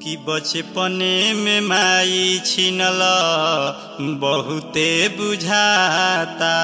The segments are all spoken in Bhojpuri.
कि बचपने में माई छिनल बहुते बुझाता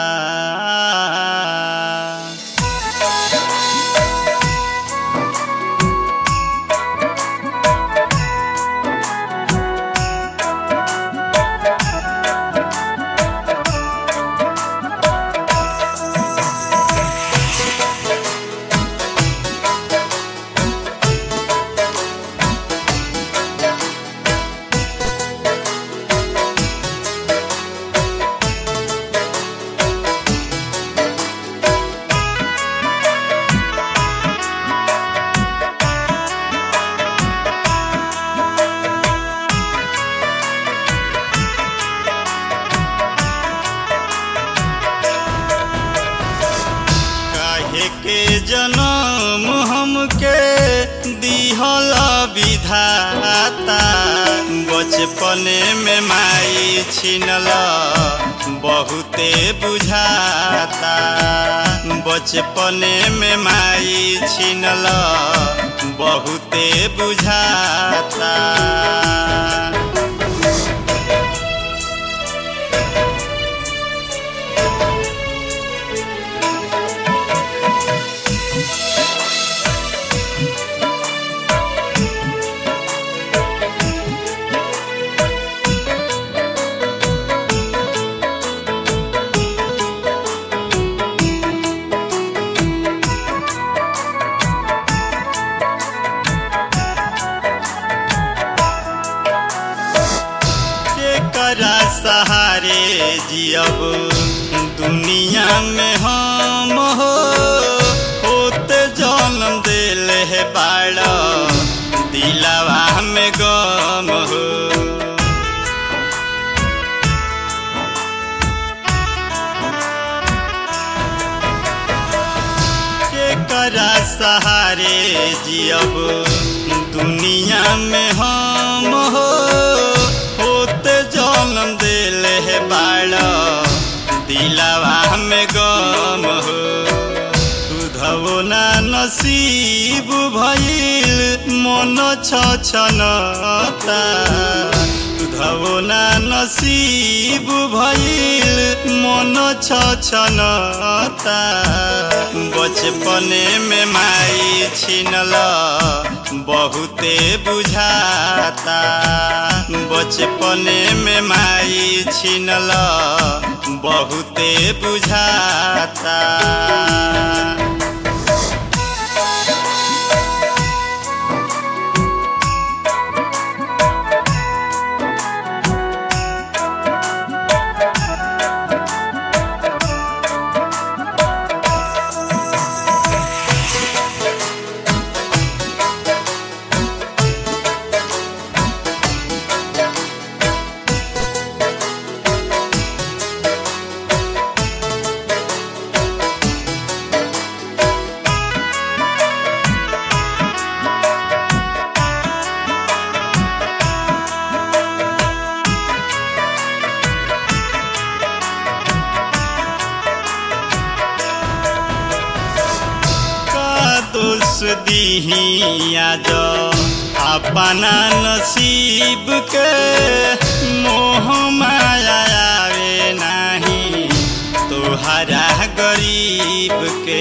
काहे के जनम हमके दिहल विधाता बचपने में माई छिनल बहुते बुझाता बचपने में माई छिनल बहुते बुझाता केकरा सहारे जियब दुनिया में हम हो होते जन्म दिल है बाड़ा दिलावा में गम हो केकरा सहारे जियब दुनिया में हम हो होते जन्म दिल है बाड़ा दिलावा में गम हो दुधवो ना नसीब भइल मन छछनता दुधवो ना नसीब भइल मन छछनता बचपने में माई छिनल बहुते बुझाता बचपने में माई छिनल बहुते बुझाता का दोष दीही आज अपना नसीब के मोह माया आवे नाही तोहरा गरीब के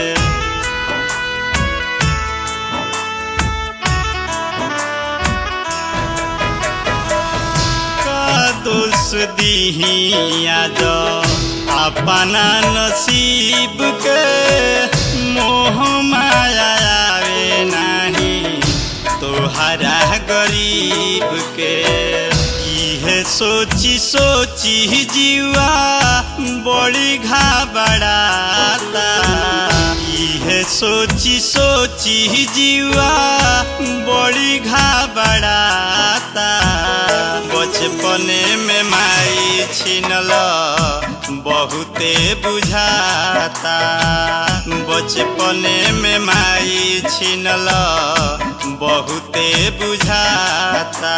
का दोष दीही आज अपना नसीब के मोह माया आवे नाही तोहरा गरीब के इहे सोची सोची जीवा बड़ी घबराता इहे सोची सोची जीवा बड़ी घबराता बचपने में माई छिनल बहुते बुझाता बचपने में माई छिनल बहुते बुझाता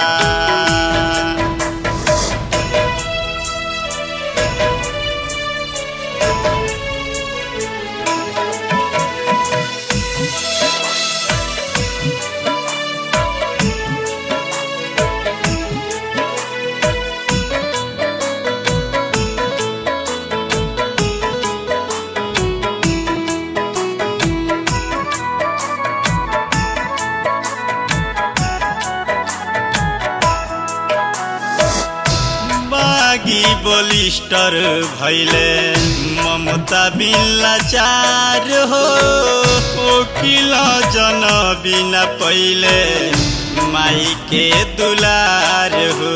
बलिस्टर भैले ममता बिन लाचार हो ओकिल जन बिना पहिले माई के दुलार हो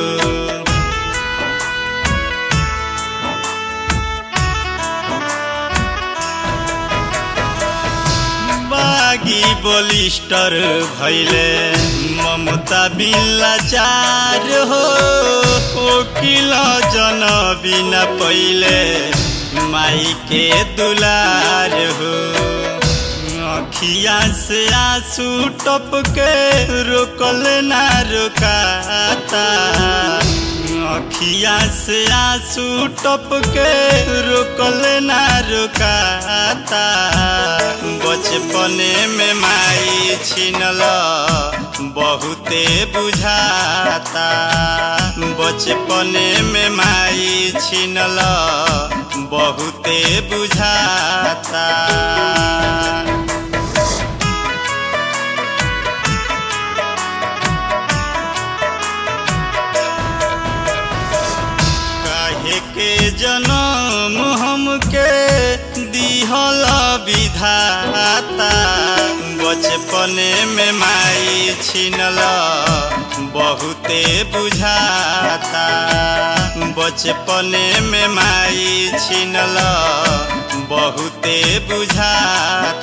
बागी बलिस्टर भैले ममता बिन लाचार हो ओकिल जन बिना पहिले माई के दुलार हो अखिया से आंसू टपके रोकल ना रोकाता अखिया से आंसू टपके रोकल ना रोकाता बचपने में माई छिनल बहुते बुझाता बचपने में माई छिनल बहुते बुझाता काहे के जनम हमके दिहल विधाता बचपने में माई छिनल बहुते बुझाता बचपने में माई छिनल बहुते बुझाता